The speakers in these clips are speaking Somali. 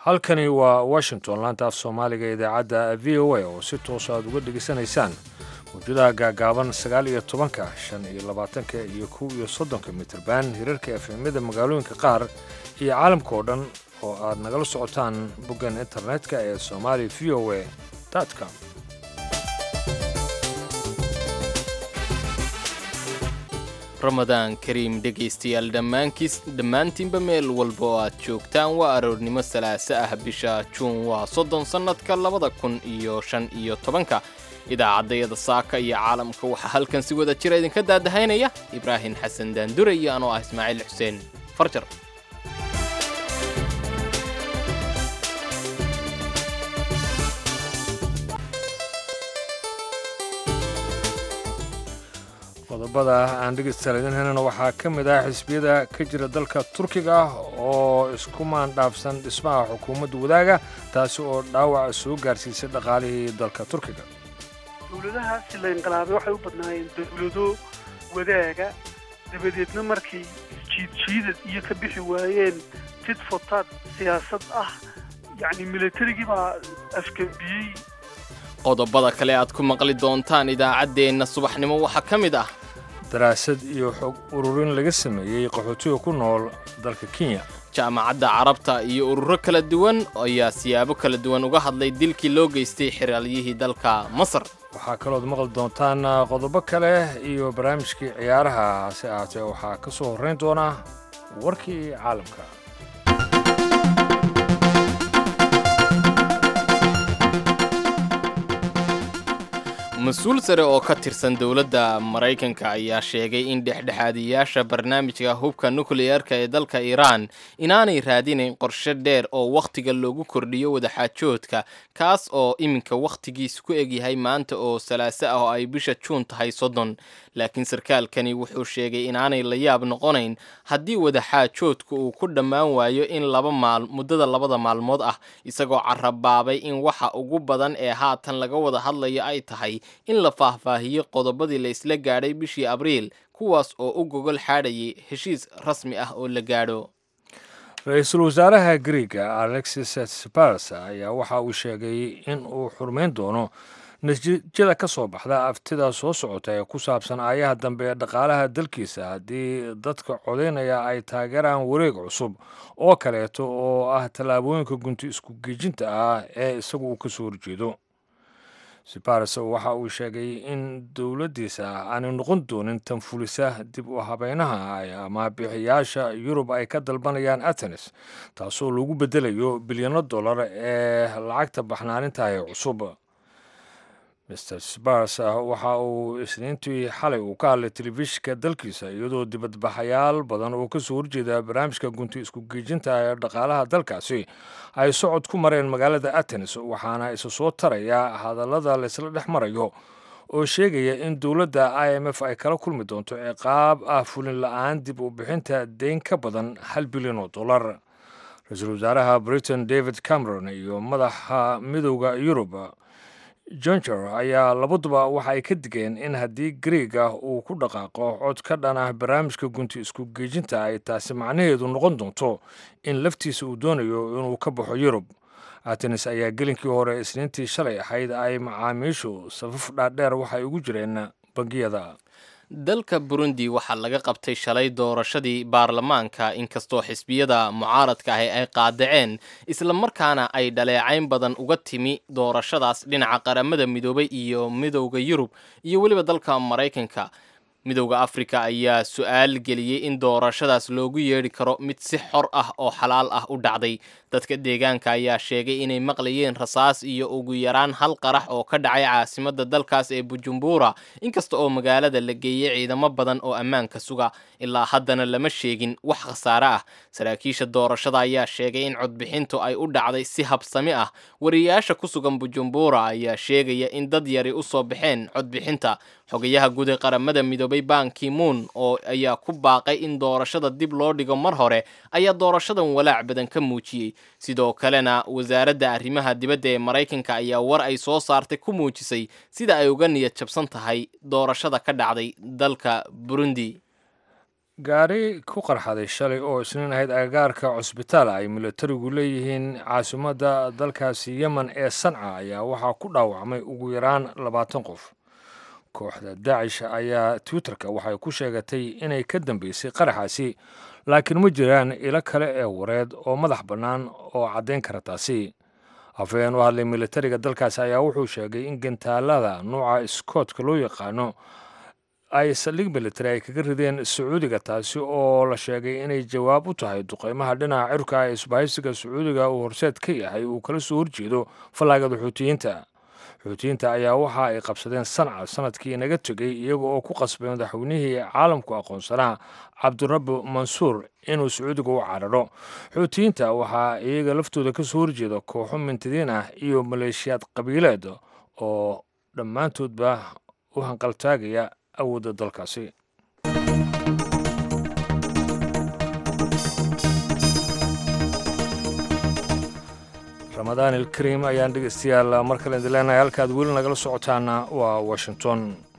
halkani waa washington laanta af soomaaliga idaacadda v o a oo si toosa aad uga dhegaysanaysaan mawjadaha gaagaaban sagaal iyo tobanka shan iyo labaatanka iyo kow iyo soddonka mitrban hirarka efemyada magaalooyinka qaar iyo caalamka oo dhan oo aad nagala socotaan boggan internetka ee somali v o a com ramadaan kariim dhegaystayaal dhammaankiis dhammaantiinba meel walba oo aad joogtaan waa aroornimo salaaso ah bisha juun waa soddon sannadka labada kun iyo shan iyo tobanka idaacaddayada saaka iyo caalamka waxaa halkan si wada jira idinka daadahaynaya ibraahim xasan daandure iyo anoo ah ismaaciil xuseen farjar qodobada aan dhegeystaalaydinhaynana waxaa ka mid ah xisbiyada ka jira dalka turkiga oo isku maandhaafsan dhismaha xukuumadda wadaaga taasi oo dhaawac soo gaarsiisay dhaqaalihii dalka turkiga dowladahaasi la inqilaabay waxay u badnaayeen dowlado wadaaga dabadeedna markay jiidjiidad iyo ka bixi waayeen tid fotaad siyaasad ah yacni milatarigii baa afgambiyey qodobada kale aad ku maqli doontaan idaacaddeenna subaxnimo waxaa ka mid ah daraasad iyo xog ururin laga sameeyey qaxootiga ku nool dalka kenya jaamacadda carabta iyo ururo kala duwan ayaa siyaabo kala duwan uga hadlay dilkii loo geystay xiraalyihii dalka masar waxaa kalooad maqli doontaan qodobo kale iyo barnaamijkii ciyaaraha hase ahaatee waxaa ka soo horrayn doona warkii caalamka mas-uul sare oo ka tirsan dowladda maraykanka ayaa sheegay in dhexdhexaadiyaasha barnaamijka hubka nukliyeerka ee dalka iiraan inaanay raadinayn qorshe dheer oo wakhtiga loogu kordhiyo wadaxaajoodka kaas oo iminka wakhtigiisu ku egyahay maanta oo salaaso ah oo ay bisha juun tahay soddon laakiin sarkaalkani wuxuu sheegay inaanay la yaab noqonayn haddii wadaxaajoodku uu ku dhammaan waayo in laba maal muddada labada maalmood ah isagoo carabaabay in waxa ugu badan ee haatan laga wada hadlayo ay tahay in la faahfaahiyo qodobadii la isla gaadhay bishii abriil kuwaas oo u gogol xaadhayay heshiis rasmi ah oo la gaadho ra-iisul wasaaraha griega alexis sipars ayaa waxa uu sheegay in uu xurmayn doono natiijada ka soo baxda aftida soo socota ee ku saabsan aayaha dambe ee dhaqaalaha dalkiisa haddii dadka codaynaya ay taageeraan wareeg cusub oo kaleeto oo ah tallaabooyinka gunti isku geejinta ah ee isagu uu ka soo horjeedo sipars waxa uu sheegay in dowladdiisa aanay noqon doonin tanfulisa dib u habeynaha ama bixiyaasha yurub ay ka dalbanayaan atenes taasoo lagu bedelayo bilyano dollar ee lacagta baxnaaninta ee cusub mr sipars waxa uu isniintii xalay uu ka hadlay telefishinka dalkiisa iyadoo dibadbaxayaal badan oo kasoo horjeeda barnaamijka gunti isku geejinta ee dhaqaalaha dalkaasi ay socod ku mareen magaalada atenes waxaana isa soo taraya hadallada laysla dhex marayo oo sheegaya in dowladda i m f ay kala kulmi doonto ciqaab ah fulin la-aan dib u bixinta deyn ka badan hal bilyan oo dollar ra-iisul wasaaraha britain david cameron iyo madaxa midowda yurub jonjer ayaa labaduba waxa ay ka digeen in haddii griega uu ku dhaqaaqo cod ka dhan ah barnaamijka gunti isku geejinta ay taasi macnaheedu noqon doonto in laftiisa uu doonayo inuu ka baxo yurub atenes ayaa gelinkii hore isniintii shalay ahayd ay macaamiishu safaf dhaadheer waxay ugu jireen bangiyada dalka burundi waxaa laga qabtay shalay doorashadii baarlamaanka inkastoo xisbiyada mucaaradka ahi ay qaadaceen islamarkaana ay dhaleecayn badan uga timi doorashadaas dhinaca qaramada midoobay iyo midowda yurub iyo weliba dalka maraykanka midowda afrika ayaa su-aal geliyey in doorashadaas loogu yeedhi karo mid si xor ah oo xalaal ah u dhacday dadka deegaanka ayaa sheegay inay maqlayeen rasaas iyo ugu yaraan hal qarax oo ka dhacay caasimadda dalkaas ee bujumbura inkasta oo magaalada la geeyey ciidamo badan oo ammaanka suga ilaa haddana lama sheegin wax khasaare ah saraakiisha doorashada ayaa sheegay in codbixintu ay u dhacday si habsami ah wariyaasha ku sugan bujumbura ayaa sheegaya in dad yari u soo baxeen codbixinta xogayaha guud ee qaramada midoobay banki moon oo ayaa ku baaqay in doorashada dib loo dhigo mar hore ayaa doorashadan walaac badan ka muujiyey sidoo kalena wasaaradda arrimaha dibadda ee maraykanka ayaa war ay soo saartay ku muujisay sida ay uga niyad jabsan tahay doorashada ka dhacday dalka burundi gaari ku qarxaday shalay oo isniin ahayd agagaarka cusbitaal ay militarigu leeyihiin caasimadda dalkaasi yemen ee sanca ayaa waxaa ku dhaawacmay ugu yaraan labaatan qof kooxda daacish ayaa twitterka waxay ku sheegatay inay ka dambeysay qaraxaasi laakiin ma jiraan ilo kale ee wareed oo madax bannaan oo caddayn kara taasi afhayeen u hadlay militariga dalkaasi ayaa wuxuu sheegay in gantaalada nuuca scootka loo yaqaano ay saldhig militari ay kaga rideen sacuudiga taasi oo la sheegay inay jawaab u tahay duqeymaha dhinaca cirka ee isbahaysiga sacuudiga uu horseed ka yahay uu kala soo horjeedo fallaagada xuutiyiinta xuutiyiinta ayaa waxa ay qabsadeen sanca sanadkii naga tegey iyaga oo ku qasbay madaxweynihii caalamku aqoonsanaa cabdirabi mansuur inuu sacuudiga u cararo xuutiyiinta waxaa iyaga laftooda ka soo horjeeda kooxo mintidiin ah iyo maleeshiyaad qabiileed oo dhammaantoodba u hanqaltaagaya awoodda dalkaasi ramadaan ilkariim ayaan dhegeystayaal mar kale idin leenahay halkaad weli nagala socotaana waa washington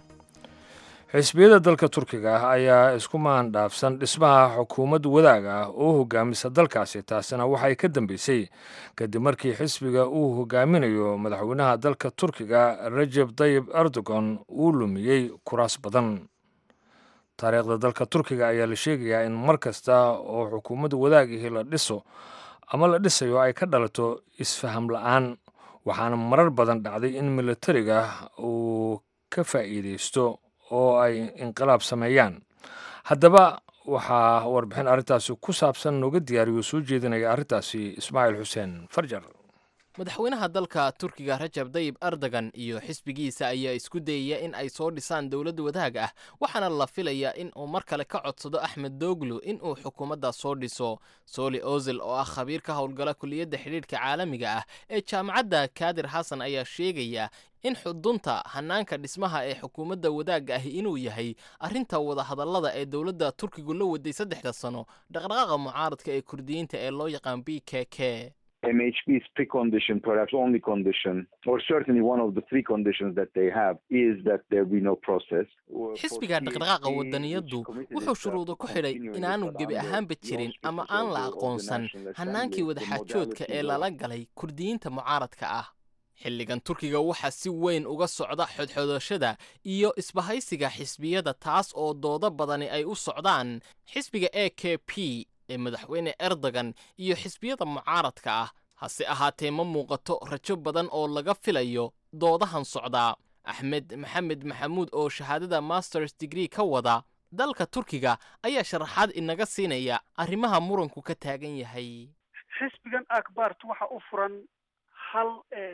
xisbiyada dalka turkiga ah ayaa isku maandhaafsan dhismaha xukuumad wadaag ah oo hogaamisa dalkaasi taasina waxay ka dambeysay kadib markii xisbiga uu hogaaminayo madaxweynaha dalka turkiga rajeb tayib erdogan uu lumiyey kuraas badan taariikhda dalka turkiga ayaa la sheegayaa in mar kasta oo xukuumadda wadaagihii la dhiso ama la dhisayo ay ka dhalato isfaham la-aan waxaana marar badan dhacday in militariga uu ka faa'iideysto oo ay inqilaab sameeyaan haddaba waxaa warbixin arrintaasi ku saabsan nooga diyaariyo soo jeedinaya arrintaasi ismaaciil xuseen farjar madaxweynaha dalka turkiga rajab dayib erdogan iyo xisbigiisa ayaa isku dayaya in ay soo dhisaan dowlad wadaag ah waxaana la filayaa in uu mar kale ka codsado axmed doglu in uu xukuumadda soo dhiso soli ozil oo ah khabiir ka howlgala kuliyadda xidhiidhka caalamiga ah ee jaamacadda kaadir xasan ayaa sheegaya in xudunta hanaanka dhismaha ee xukuumadda wadaagga ahi inuu yahay arrinta wadahadallada ee dowladda turkigu la waday saddexda sano dhaqdhaqaaqa mucaaradka ee kurdiyiinta ee loo yaqaan b k k MHP's precondition, perhaps only condition, or certainly one of the three conditions that they have, is that there be no process. xisbiga dhaqdhaqaaqa wadaniyaddu wuxuu shuruudo ku xidhay inaanu gebi ahaanba jirin ama aan la aqoonsan hannaankii wadaxaajoodka ee lala galay kurdiyiinta mucaaradka ah xilligan turkiga waxaa si weyn uga socda xodxodashada iyo isbahaysiga xisbiyada taas oo doodo badani ay u socdaan xisbiga a k p ee madaxweyne erdogan iyo xisbiyada mucaaradka ah hase ahaatee ma muuqato rajo badan oo laga filayo doodahan socdaa axmed maxamed maxamuud oo shahaadada masters degree ka wada dalka turkiga ayaa sharaxaad inaga siinaya arrimaha muranku ka taagan yahay xisbigan akbart waxa u furan hal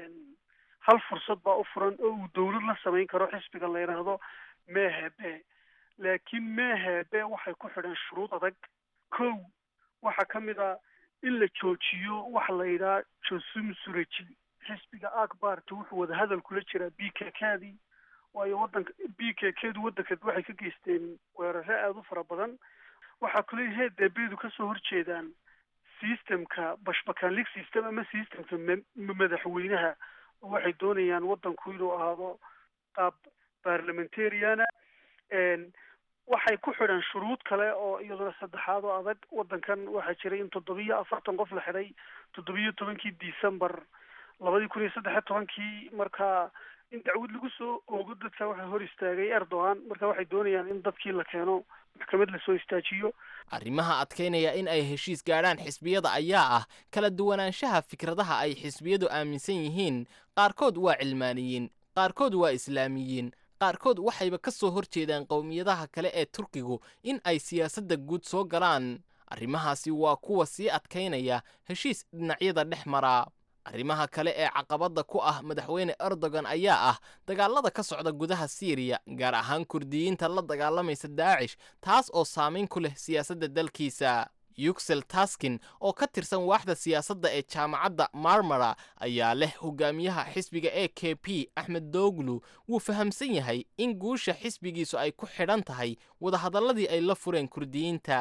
hal fursad baa u furan oo uu dowlad la samayn karo xisbiga la yidhaahdo mehebe laakiin mehebe waxay ku xidhan shuruud adag kow waxaa ka mid a in la joojiyo waxa la yidhaha josum sureji xisbiga akbarta wuxuu wadahadal kula jiraa b k kdii waayo wadanka b k kdu waddanka waxay ka geysteen weeraro aada u fara badan waxaa kule heedebeedu kasoo horjeedaan systemka bashbakanlig system ama systemka madaxweynaha oo waxay doonayaan waddanku inuu ahaado qaab parliamentariana waxay ku xidhan shuruud kale oo iyaduna saddexaad oo adag waddankan waxaa jiray in toddobiyo afartan qof la xidhay toddobiyo tobankii december labadii kun iyo saddexiyo tobankii marka in dacwad lagu soo oogo dadka waxaa hor istaagay erdogan marka waxay doonayaan in dadkii la keeno maxkamad lasoo istaajiyo arrimaha adkaynaya in ay heshiis gaadhaan xisbiyada ayaa ah kala duwanaanshaha fikradaha ay xisbiyadu aaminsan yihiin qaarkood waa cilmaaniyiin qaarkood waa islaamiyiin qaarkood waxayba ka soo hor jeedaan qowmiyadaha kale ee turkigu in ay siyaasadda guud soo galaan arrimahaasi waa kuwa sii adkaynaya heshiis dhinacyada dhex maraa arrimaha kale ee caqabadda ku ah madaxweyne erdogan ayaa ah dagaalada ka socda gudaha siiriya gaar ahaan kurdiyiinta la dagaalamaysa daacish taas oo saamayn ku leh siyaasadda dalkiisa yuxel taskin oo ka tirsan waaxda siyaasadda ee jaamacadda marmara ayaa leh hogaamiyaha xisbiga a k p axmed doglu wuu fahamsan yahay in guusha xisbigiisu ay ku xidhan tahay wadahadalladii ay la fureen kurdiyiinta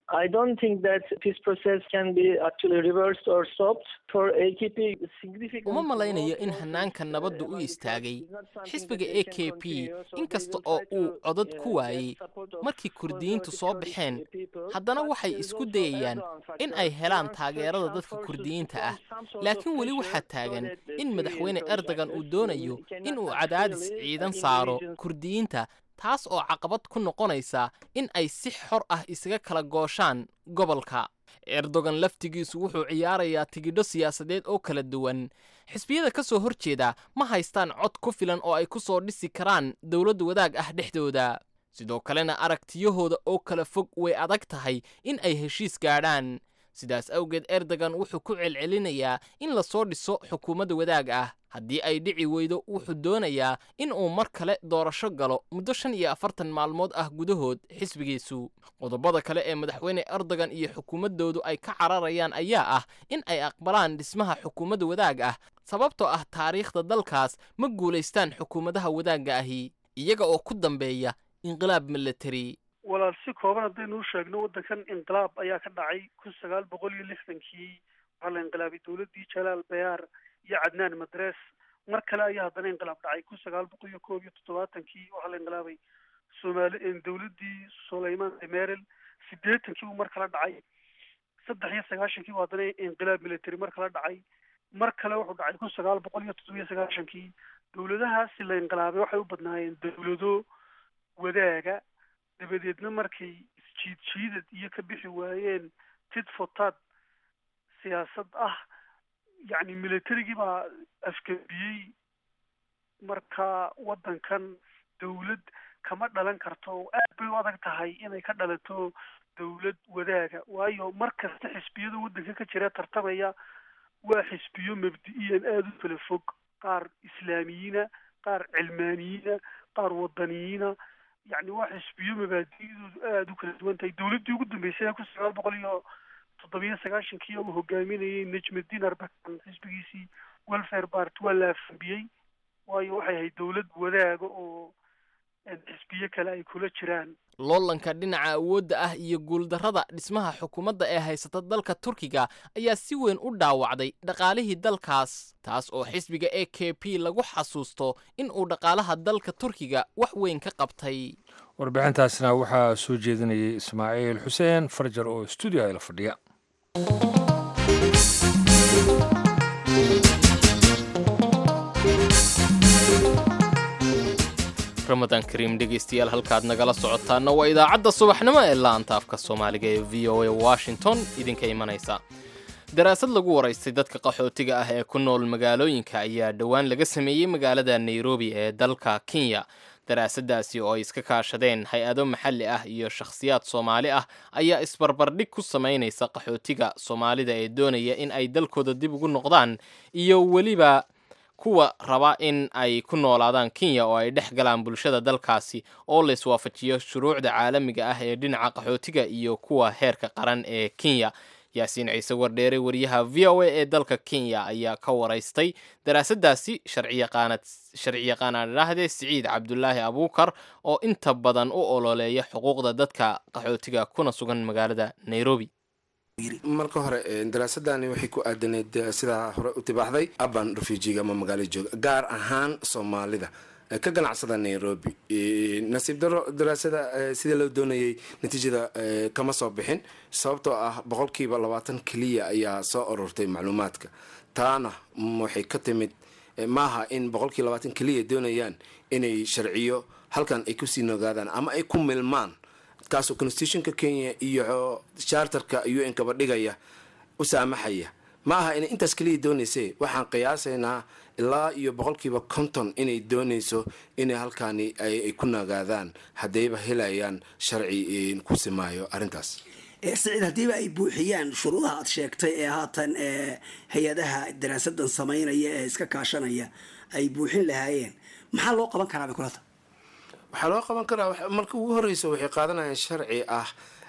I don't think that this process can be actually reversed or stopped. For AKP, significant uma malaynayo in hanaanka nabaddu u istaagay xisbiga a k p inkasta oo uu codad ku waayey markii kurdiyiintu soo baxeen haddana waxay isku dayayaan in ay helaan taageerada dadka kurdiyiinta ah laakiin weli waxaa taagan in madaxweyne erdogan uu doonayo in uu cadaadis ciidan saaro kurdiyiinta taas oo caqabad ku noqonaysa in ay si xor ah isaga kala gooshaan gobolka erdogan laftigiisu wuxuu ciyaarayaa tigidho siyaasadeed oo kala duwan xisbiyada ka soo hor jeeda ma haystaan cod ku filan oo ay ku soo dhisi karaan dowlad wadaag ah dhexdooda sidoo kalena aragtiyahooda oo kala fog way adag tahay in ay heshiis gaadhaan sidaas awgeed erdogan wuxuu ku celcelinayaa in lasoo dhiso xukuumadda wadaag ah haddii ay dhici weydo wuxuu doonayaa in uu mar kale doorasho galo muddo shan iyo afartan maalmood ah gudahood xisbigiisu qodobada kale ee madaxweyne erdogan iyo xukuumaddoodu ay ka cararayaan ayaa ah in ay aqbalaan dhismaha xukuumadda wadaag ah sababtoo ah taariikhda dalkaas ma guulaystaan xukuumadaha wadaagga ahi iyaga oo ku dambeeya inqilaab milatari walaal si kooban haddaynu u sheegno waddankan inqilaab ayaa ka dhacay kun sagaal boqol iyo lixdankii waxaa la inqilaabay dowladdii jalaal bayaar iyo cadnaan madres mar kale ayaa haddana inqilaab dhacay kun sagaal boqol iyo koob iyo toddobaatankii waxaa la inqilaabay soomaali dowladdii sulaymaan demerel siddeetankii buu mar kale dhacay saddex iyo sagaashankii buu haddana inqilaab military mar kale dhacay mar kale wuxuu dhacay kun sagaal boqol iyo toddoba iyo sagaashankii dowladahaasi la inqilaabay waxay u badnaayeen dowlado wadaaga dabadeedna markay isjiid jiidad iyo ka bixi waayeen tid fotad siyaasad ah yacni militarigii baa afgabiyey marka waddankan dowlad kama dhalan karto oo aad bay u adag tahay inay ka dhalato dowlad wadaaga waayo mar kasta xisbiyada waddanka ka jira tartamaya waa xisbiyo mabdi-iyan aada u kala fog qaar islaamiyiina qaar cilmaaniyiina qaar wadaniyiina yacni waa xisbiyo mabaadi'doodu aada u kala duwan tahay dowladdii ugu dambeysay kun sagaal boqol iyo toddobiyo sagaashankii uu hogaaminayay najmuddin arbakan xisbigiisii welfare part waa la afambiyey waayo waxay ahayd dowlad wadaaga oo xisbiyo kale ay kula jiraan loolanka dhinaca awoodda ah iyo guuldarrada dhismaha xukuumadda ee haysata dalka turkiga ayaa si weyn u dhaawacday dhaqaalihii dalkaas taas oo xisbiga a k p lagu xasuusto in uu dhaqaalaha dalka turkiga wax weyn ka qabtay warbixintaasna waxaa soo jeedinayay ismaaciil xuseen farjar oo stuudio la fadhiya ramadaan kariim dhegaystayaal halkaad nagala socotaana waa idaacadda subaxnimo ee laanta afka soomaaliga ee v o a washington idinka imanaysa daraasad lagu waraystay dadka qaxootiga ah ee ku nool magaalooyinka ayaa dhowaan laga sameeyey magaalada nairobi ee dalka kenya daraasadaasi oo ay iska kaashadeen hay-ado maxalli ah iyo shakhsiyaad soomaali ah ayaa isbarbardhig ku samaynaysa qaxootiga soomaalida ee doonaya in ay dalkooda dib ugu noqdaan iyo weliba kuwa raba in ay ku noolaadaan kenya oo ay dhex galaan bulshada dalkaasi oo la iswaafajiyo shuruucda caalamiga ah ee dhinaca qaxootiga iyo kuwa heerka qaran ee kenya yaasiin ciise wardheere wariyaha v o a ee dalka kenya ayaa ka waraystay daraasadaasi sharciyaqaanaan idhaahdee siciid cabdulaahi abuukar oo inta badan u ololeeya xuquuqda dadka qaxootiga kuna sugan magaalada nairobi marka hore daraasadani waxay ku aadaneyd sidaa hore u tibaaxday aban refujiga ama magaalo jooga gaar ahaan soomaalida ka ganacsada nairobi nasiib daro daraasada sidii loo doonayay natiijada kama soo bixin sababtoo ah boqolkiiba labaatan keliya ayaa soo ururtay macluumaadka taana waxay ka timid maaha in boqolkii labaatan keliya doonayaan inay sharciyo halkan ay kusii nogaadaan ama ay ku milmaan kaasoo constitutionka kenya iyo charterka u n kaba dhigaya u saamaxaya ma aha inay intaas keliya doonayse waxaan qiyaasaynaa ilaa iyo boqolkiiba konton inay doonayso inay halkaani ay ku nagaadaan haddayba helayaan sharci ku simaayo arrintaas siciid haddiiba ay buuxiyaan shuruudaha aad sheegtay ee haatan hay-adaha daraasadan samaynaya ee iska kaashanaya ay buuxin lahaayeen maxaa loo qaban karaa bay kulata waxaa loo qaban karaa marka ugu horeysa waxay qaadanayaan sharci ah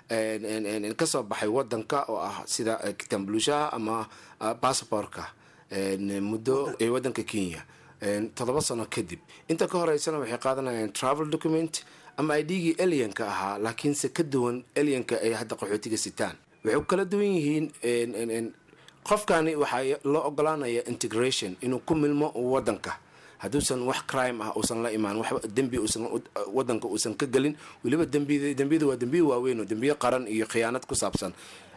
kasoo baxay wadanka oo ah sida kitambulushaha ama basaborka muddo ee wadanka kenya toddoba sano kadib inta ka horeysana waxay qaadanayaan travel document ama ay dhiigii elianka ahaa laakiinse ka duwan elianka ay hadda qaxootiga sitaan waxay kala duwan yihiin qofkani waxaa loo ogolaanaya integration inuu ku milmo wadanka hadduusan wax crime ah uusan la imaan wax dembi uusan wadanka uusan ka gelin weliba dembiyada waa dembiya waaweyn oo dembiyo qaran iyo khiyaanad ku saabsan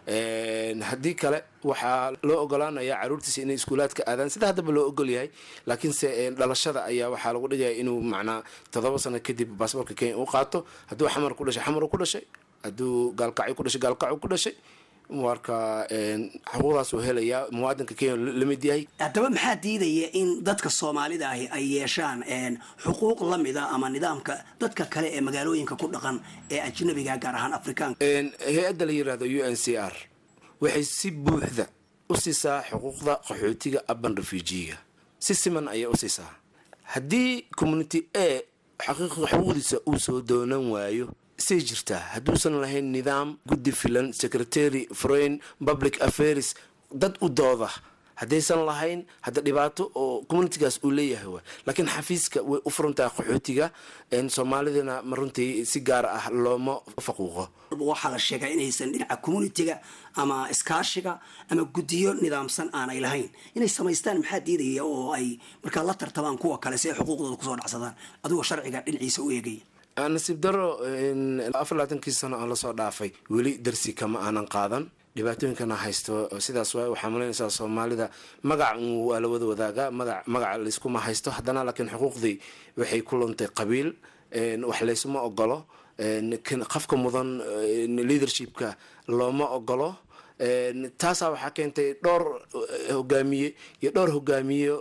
haddii kale waxaa loo ogolaanaya caruurtiisa inay iskuulaadka aadaan sida haddaba loo ogol yahay laakiinse dhalashada ayaa waxaa lagu dhigaya inuu macnaa todoba sano kadib baasboorka kenya u qaato hadduu xamar ku dhashay xamar ku dhashay hadduu gaalkacyo ku dhashay gaalkacyo ku dhashay marka xuquuqdaas uu helayaa muwaadinka kenya la mid yahay haddaba maxaa diidaya in dadka soomaalida ahi ay yeeshaan xuquuq la mida ama nidaamka dadka kale ee magaalooyinka ku dhaqan ee ajnabiga gaar ahaan afrikaanka hay-adda la yirahdo u n c r waxay si buuxda u siisaa xuquuqda qaxootiga aban refujiga si siman ayay u siisaa haddii community a xaqiiqa xuquuqdiisa uu soo doonan waayo say jirtaa hadduusan lahayn nidaam guddi filan secretary foreign public affairs dad u dooda haddaysan lahayn hadda dhibaato oo communitigaas uu leeyahay wa laakiin xafiiska way u furantahay qaxootiga soomaalidana ma runtii si gaar ah looma faquuqo waxaa la sheegaa inaysan dhinaca communitiga ama iskaashiga ama guddiyo nidaamsan aanay lahayn inay samaystaan maxaa diidaya oo ay markaa la tartamaan kuwa kale si ay xuquuqdooda kusoo dhacsadaan adigoo sharciga dhinaciisa u eegaya nasiib daro afar labaatankii sano aan lasoo dhaafay weli darsi kama aanan qaadan dhibaatooyinkana haysto sidaas waay waxaa malaynaysaa soomaalida magac waa la wada wadaagaa magac magaca layskuma haysto haddana laakiin xuquuqdii waxay ku luntay qabiil wax laysuma ogolo qafka mudan leadershipka looma ogolo taasaa waxaa keentay dhowr hogaamiye iyo dhowr hogaamiye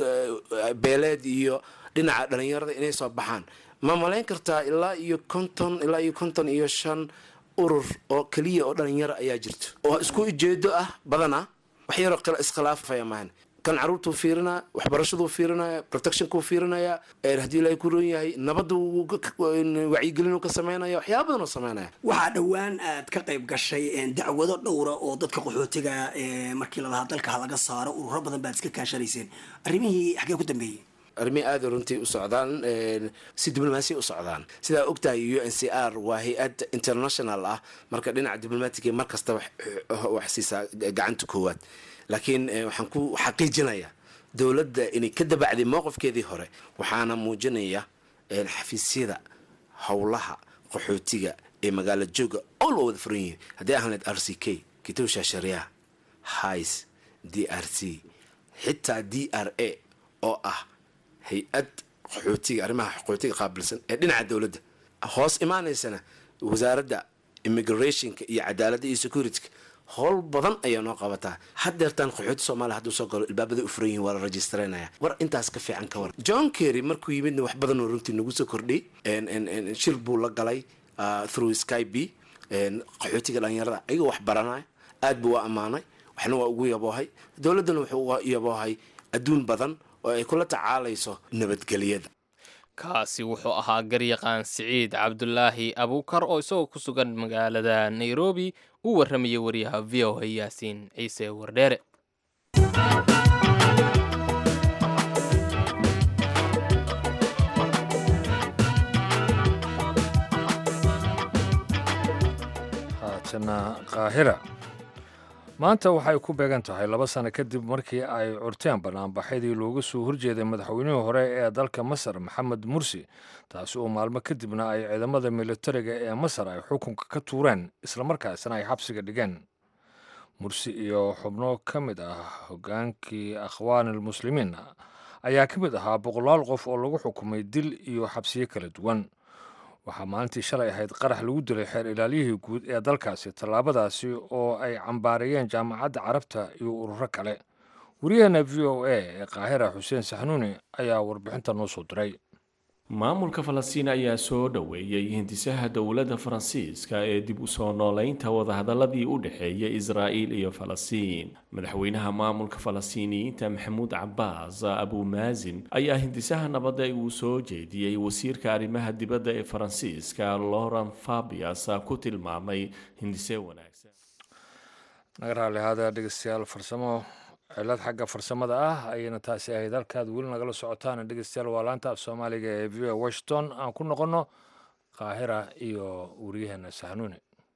beeleed iyo dhinaca dhalinyarada inay soo baxaan ma malayn kartaa ilaa iyo konton ilaa iyo konton iyo shan urur oo keliya oo dhalinyaro ayaa jirto oo isku ujeedo ah badana wax yaroo iskhilaafaya maahan kan caruurtuu fiirinaya waxbarashaduu fiirinaya protectionkuu fiirinaya haddii ilaahay ku roon yahay nabadda wacyigelin ka sameynaya waxyaaba badan oo sameynaya waxaa dhowaan aad ka qayb gashay dacwado dhowra oo dadka qaxootiga markii lalahaa dalka halaga saaro ururo badan baad iska kaashanayseen arrimihii xaggee ku dambeeyey arrimihii aada runtii u socdaan si diblomaasiya u socdaan sidaa ogtahay u n c r waa hay-ad international ah marka dhinaca diblomaatiga mar kasta wax siisaa gacanta koowaad laakiin waxaan ku xaqiijinaya dowladda inay ka dabacday mowqifkeedii hore waxaana muujinaya xafiisyada howlaha qaxootiga ee magaalo jooga all waa wada furan yihiin haddii ahleed r c k kitowsha sharia hais d r c xitaa d r a oo ah hay-ad qaxootiga arrimaha qaxootiga qaabilsan ee dhinaca dowladda hoos imaanaysana wasaaradda immigrationka iyo cadaaladda iyo securityka howl badan ayaa noo qabataa haddeertaan qaxooti soomaaliya hadduu soo galo ilbaabada u furan yihin waa la registraynaya war intaas ka fiican ka war john kerry markuu yimidna wax badan oo runtii nagu soo kordhiyay shir buu la galay through sky b qaxootiga dhalinyarada ayagoo wax baranaya aad buu waa ammaanay waxna waa ugu yaboohay dowladdana wuxuu uga yaboohay adduun badan oo ay kula tacaalayso nabadgelyada kaasi wuxuu ahaa garyaqaan siciid cabdulaahi abuukar oo isagoo ku sugan magaalada nairobi u warramayay wariyaha v o a yaasiin ciise wardheere haatana qaahira maanta waxay ku beegan tahay laba sano kadib markii ay curteen banaanbaxyadii looga soo horjeeday madaxweynihii hore ee dalka masar maxamed mursi taasi oo maalmo kadibna ay ciidamada militariga ee masar ay xukunka ka tuureen islamarkaasna ay xabsiga dhigeen mursi iyo xubno ka mid ah hogaankii akhwaanilmuslimiin ayaa ka mid ahaa boqolaal qof oo lagu xukumay dil iyo xabsiyo kala duwan waxaa maalintii shalay ahayd qarax lagu dilay xeer ilaaliyihii guud ee dalkaasi tallaabadaasi oo ay cambaarayeen jaamacadda carabta iyo ururo kale wariyaheena v o a ee qaahira xuseen saxnuuni ayaa warbixinta noo soo diray maamulka falastiin ayaa soo dhoweeyey hindisaha dowladda faransiiska ee dib u soo noolaynta wadahadaladii u dhexeeyay israa'iil iyo falastiin madaxweynaha maamulka falastiiniyiinta maxamuud cabaas abumaazin ayaa hindisaha nabadda uu soo jeediyey wasiirka arrimaha dibadda ee faransiiska loran fabias ku tilmaamay hindise wanaagsan naga raali ahaada dhegeystayaal farsamo cilad xagga farsamada ah ayayna taasi ahayd halkaad weli nagala socotaan dhegeystayaal waa laanta af soomaaliga ee v o washington aan ku noqonno qaahira iyo wariyaheena saxnuuni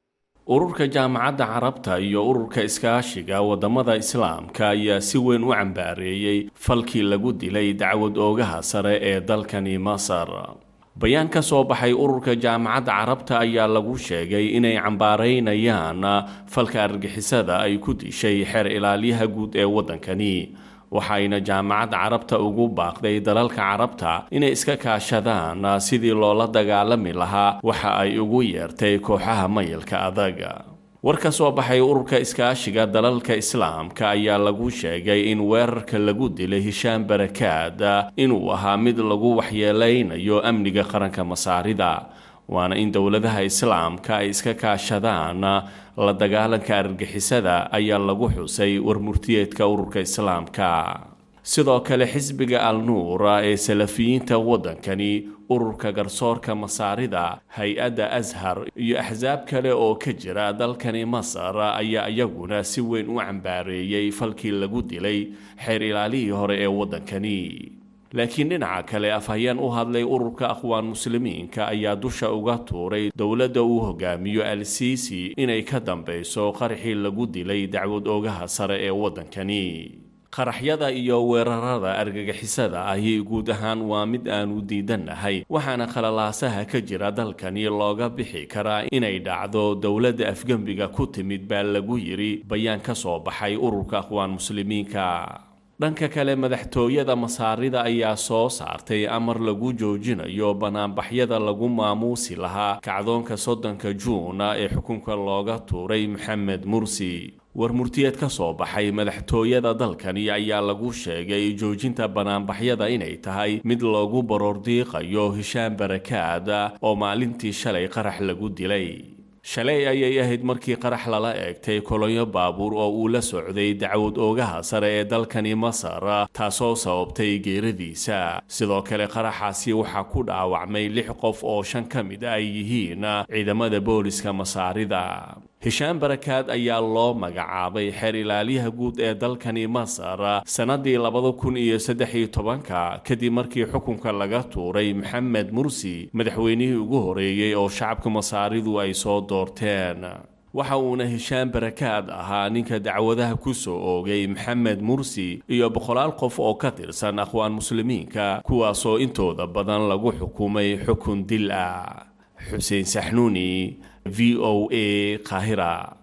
ururka jaamacadda carabta iyo ururka iskaashiga wadamada islaamka ayaa si weyn u cambaareeyey falkii lagu dilay dacwad oogaha sare ee dalkani masar bayaan ka soo baxay ururka jaamacadda carabta ayaa lagu sheegay inay cambaaraynayaan falka argixisada ay ku dishay xeer ilaaliyaha guud ee waddankani waxayna jaamacadda carabta ugu baaqday dalalka carabta inay iska kaashadaan sidii loola dagaalami lahaa waxa ay ugu yeertay kooxaha mayilka adag war ka soo baxay ururka iskaashiga dalalka islaamka ayaa lagu sheegay in weerarka lagu dilay hishaan barakaad inuu ahaa mid lagu waxyeeleynayo amniga qaranka masaarida waana in dowladaha islaamka ay iska kaashadaan la dagaalanka argixisada ayaa lagu xusay warmurtiyeedka ururka islaamka sidoo kale xisbiga al nuura ee salafiyiinta waddankani ururka garsoorka masaarida hay-adda ashar iyo axsaab kale oo ka jira dalkani masar ayaa iyaguna si weyn u cambaareeyey falkii lagu dilay xeer ilaalihii hore ee waddankani laakiin dhinaca kale afhayeen u hadlay ururka aqwaan muslimiinka ayaa dusha uga tuuray dowladda uu hogaamiyo al siisi inay ka dambeyso qaraxii lagu dilay dacwad oogaha sare ee waddankani qaraxyada iyo weerarada argagixisada ahi guud ahaan waa mid aanu diidannahay waxaana khalalaasaha ka jira dalkani looga bixi karaa inay dhacdo dowladda afgembiga ku timid baa lagu yidhi bayaan ka soo baxay ururka aqwaan muslimiinka dhanka kale madaxtooyada masaarida ayaa soo saartay amar lagu joojinayo banaanbaxyada lagu maamuusi lahaa kacdoonka soddonka juuna ee xukunka looga tuuray maxamed mursi war murtiyeed ka soo baxay madaxtooyada dalkani ayaa lagu sheegay joojinta banaanbaxyada inay tahay mid loogu baroordiiqayo hishaan barakaad oo maalintii shalay qarax lagu dilay shalay ayay ahayd markii qarax lala eegtay kolonyo baabuur oo uu la socday dacwad oogaha sare ee dalkani masar taasoo sababtay geeradiisa sidoo kale qaraxaasi waxaa ku dhaawacmay lix qof oo shan ka mid ay yihiin ciidamada booliska masaarida hishaan barakaad ayaa loo magacaabay xeer ilaaliyaha guud ee dalkani masar sannadii labada kun iyo saddex iyo tobanka kadib markii xukunka laga tuuray maxamed mursi madaxweynihii ugu horeeyey oo shacabka masaaridu ay soo doorteen waxa uuna hishaan barakaad ahaa ninka dacwadaha ku soo oogay maxamed mursi iyo boqolaal qof oo ka tirsan aqwaan muslimiinka kuwaasoo intooda badan lagu xukumay xukun dil ah xuseen saxnuuni v o a kahira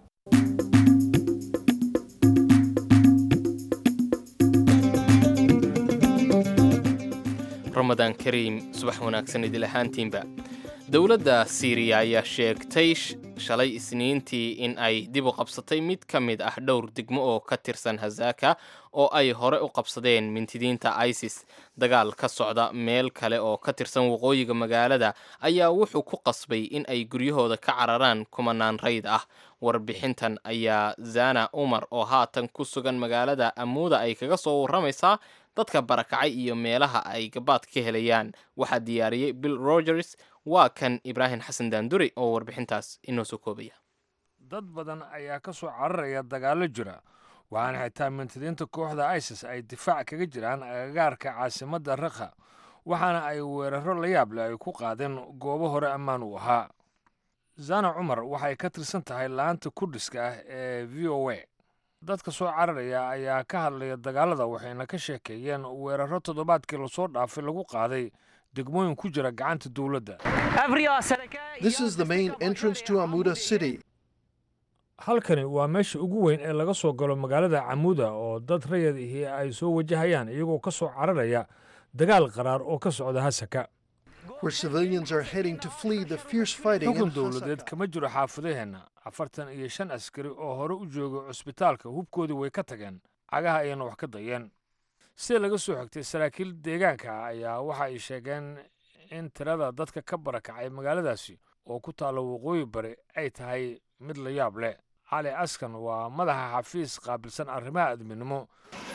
ramadaan kariim subax wanaagsan idil ahaantiinba dowladda siiriya ayaa sheegtay shalay isniintii in ay dib u qabsatay mid ka mid ah dhowr degmo oo ka tirsan hazaaka oo ay hore u qabsadeen mintidiinta isis dagaal ka socda meel kale oo ka tirsan waqooyiga magaalada ayaa wuxuu ku qasbay in ay guryahooda ka cararaan kumanaan rayd ah warbixintan ayaa zana umar oo haatan ku sugan magaalada amuuda ay kaga soo warramaysaa dadka barakacay iyo meelaha ay gabaad ka helayaan waxaa diyaariyey bill rogers waa kan ibraahim xasan daanduri oo warbixintaas inoo soo koobaya dad badan ayaa ka soo cararaya dagaallo jira waxaana xitaa mintidiinta kooxda isis ay difaac kaga jiraan agagaarka caasimadda rakha waxaana ay weeraro la yaab leh ay ku qaadeen goobo hore ammaan u ahaa zana cumar waxay ka tirsan tahay laanta kurdhiska ah ee v o a dadka soo cararaya ayaa ka hadlaya dagaalada waxayna ka sheekeeyeen weeraro toddobaadkii lasoo dhaafay lagu qaaday degmooyin ku jira gacanta dowladda This is the main entrance to Amuda city. halkani waa meesha ugu weyn ee laga soo galo magaalada camuuda oo dad rayad ihi ay soo wajahayaan iyagoo ka soo cararaya dagaal qaraar oo ka socda hasaka where civilians are heading to flee the fierce fighting in xukun dowladeed Hasaka. kama jiro xaafadaheenna afartan iyo shan askari oo hore u jooga cusbitaalka hubkoodii way ka tageen cagaha ayayna wax ka dayeen sida laga soo xigtay saraakiil deegaanka ah ayaa waxa ay sheegeen in tirada dadka ka barakacay magaaladaasi oo ku taalla waqooyi bari ay tahay mid la yaab leh cali askan waa madaxa xafiis qaabilsan arrimaha adminimo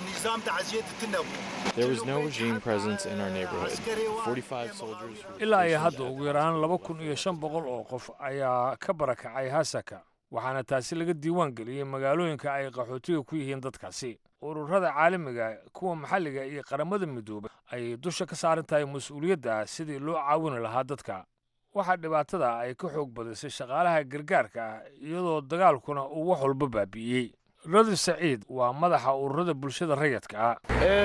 There was no regime presence in our neighborhood. 45 soldiers were ilaa iyo hadda ugu yaraan laba kun iyo shan boqol oo qof ayaa ka barakacay hasaka waxaana taasi laga diiwaan geliyey magaalooyinka ay qaxootiga ku yihiin dadkaasi ururada caalamiga kuwa maxalliga iyo qaramada midoobay ayay dusha ka saaran tahay mas-uuliyadda sidii loo caawini lahaa dadka waxaa dhibaatada ay ka xoog badisay shaqaalaha gargaarka ah iyadoo dagaalkuna uu wax walba baabi'iyey radi saciid waa madaxa ururada bulshada rayadka ah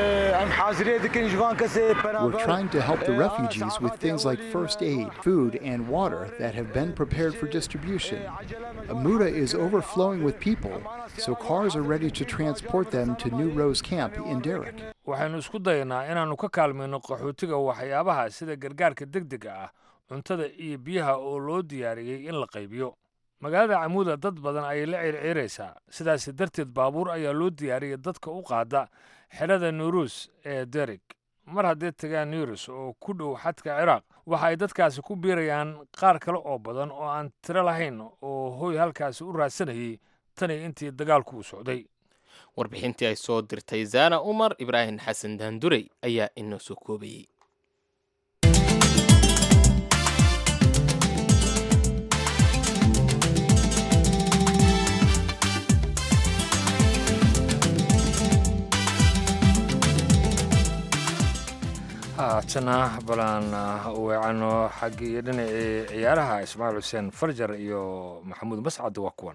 We're trying to help the refugees with things like first aid, food, and water that have been prepared for distribution. Amuda is overflowing with people, so cars are ready to transport them to New Rose Camp in Derrick. waxaynu isku dayanaa inaannu ka kaalmayno qaxootiga waxyaabaha sida gargaarka degdega ah cuntada iyo biyaha oo loo diyaariyey in la qaybiyo magaalada camuuda dad badan ayay la circiiraysaa sidaas darteed baabuur ayaa loo diyaariyay dadka u qaada xerada nuurus ee derig mar hadday tagaan nuurus oo ku dhow xadka ciraaq waxa ay dadkaasi ku biirayaan qaar kale oo badan oo aan tiro lahayn oo hoy halkaasi u raadsanayay tani intii dagaalku u socday warbixintii ay soo dirtay zaana umar ibraahim xasan daandurey ayaa inoo soo koobayey haatana balaan weecano xaggii dhinacii ciyaaraha ismaaciil xuseen farjar iyo maxamuud mascad waa kuwan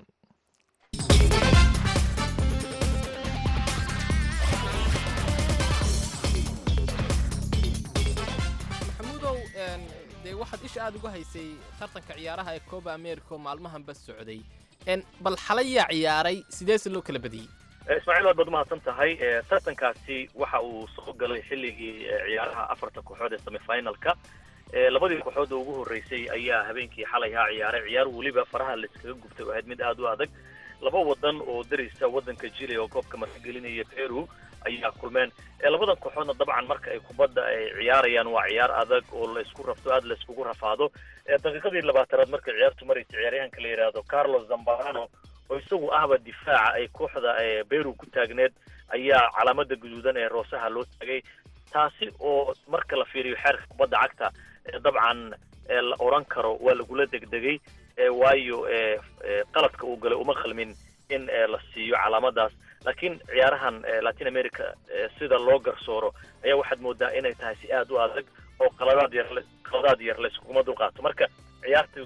maxamuudow dee waxaad isha aada uga haysay tartanka ciyaaraha ee coba america oo maalmahanba socday bal xalay yaa ciyaaray sideese loo kala badiyey ismaaciil waad baad umahadsan tahay tartankaasi waxa uu soo galay xilligii ciyaaraha afarta kooxood ee semifinalka labadii kooxood oo ugu horreysay ayaa habeenkii xalay haa ciyaaray ciyaar weliba faraha laiskaga gubtay oo ahayd mid aada u adag laba wadan oo darisa wadanka chile oo koobka martigelinaya peru ayaa kulmeen labadan kooxoodna dabcan marka ay kubadda ay ciyaarayaan waa ciyaar adag oo la isku rafto aada la iskugu rafaado daqiiqadii labaatanaad markay ciyaartu maraysa ciyaaryahanka la yidhaahdo carlos zambarano oo isagu ahba difaaca ay kooxda beru ku taagneed ayaa calaamada guduudan ee roosaha loo taagay taasi oo marka la fiiriyo xeerka kubadda cagta dabcan la odhan karo waa lagula degdegay waayo qaladka uu galay uma qalmin in la siiyo calaamadaas laakiin ciyaarahan latin america sida loo garsooro ayaa waxaad moodaa inay tahay si aada u adag oo qaladaad yar qaladaad yar layskuguma dulqaato marka ciyaartu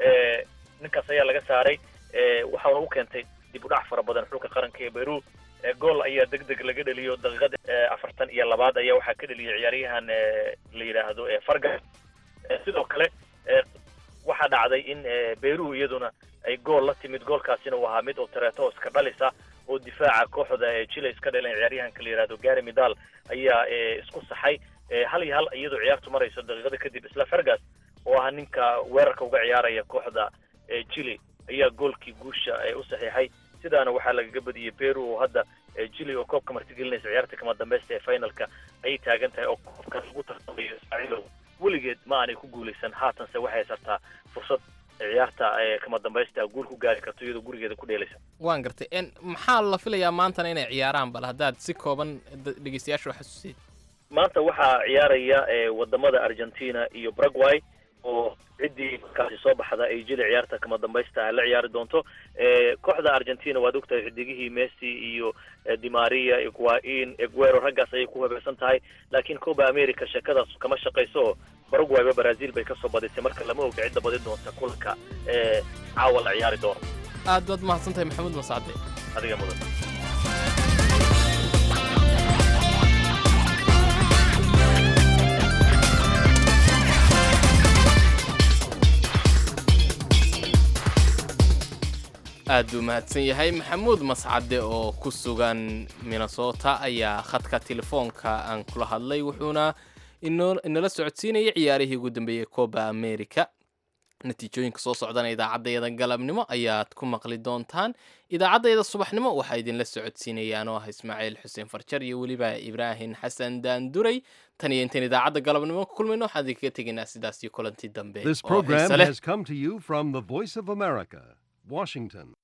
ninkaas ayaa laga saaray waxaana u keentay dib u dhac fara badan xulka qaranka ee beru gool ayaa deg deg laga dheliyo daqiiqada afartan iyo labaad ayaa waxaa ka dheliyay ciyaaryahan la yidhaahdo farga sidoo kale waxaa dhacday in beru iyaduna ay gool la timid goolkaasina uu ahaa mid oo tareeto iska dhalisa oo difaaca kooxda chile iska dhaleen ciyaaryahanka la yidhahdo gary midal ayaa isku saxay hal iyo hal iyadoo ciyaartu marayso daqiiqada kadib isla fergas oo ah ninka weerarka uga ciyaaraya kooxda chile ayaa goolkii guusha u saxiixay sidaana waxaa lagaga badiyey peru oo hadda chile oo koobka martigelinaysa ciyaarta kama dambeysta ee finalka ayay taagan tahay oo koobka lagu tartamayo ismaaciilow weligeed ma aanay ku guulaysan haatanse waxay haysataa fursad ciyaarta kama dambaysta guul ku gaari karto iyadoo gurigeeda ku dheelaysa waan gartay maxaa la filayaa maantana inay ciyaaraan bal haddaad si kooban dhegeystayaasha u xasuusid maanta waxaa ciyaaraya wadamada argentina iyo paraguay oo ciddii markaasi soo baxda ay jili ciyaarta kama dambaysta la ciyaari doonto kooxda argentina waad ogtahay xidigihii messi iyo dimaria iguain eguero raggaas ayay ku habeersan tahay laakiin coba america sheekadaas kama shaqayso paraguayba brazil bay kasoo badisay marka lama oga cidda badin doonta kulanka caawa la ciyaari doono aad baad mahadsan tahay maxamuud mascade adiga mudan aad buu mahadsan yahay maxamuud mascade oo ku sugan minnesota ayaa khadka telefoonka aan kula hadlay wuxuuna inala socodsiinayay ciyaarihii ugu dambeeyey coba america natiijooyinka soo socdana idaacaddayada galabnimo ayaad ku maqli doontaan idaacaddayada subaxnimo waxaa idinla socodsiinayaan oo ah ismaaciil xuseen farjar iyo weliba ibraahim xasan daanduray tan iyo intayn idaacadda galabnimo ku kulmayno waxaan idinkaga tegaynaa sidaas iyo kulanti dambe This program has come to you from the Voice of America, Washington.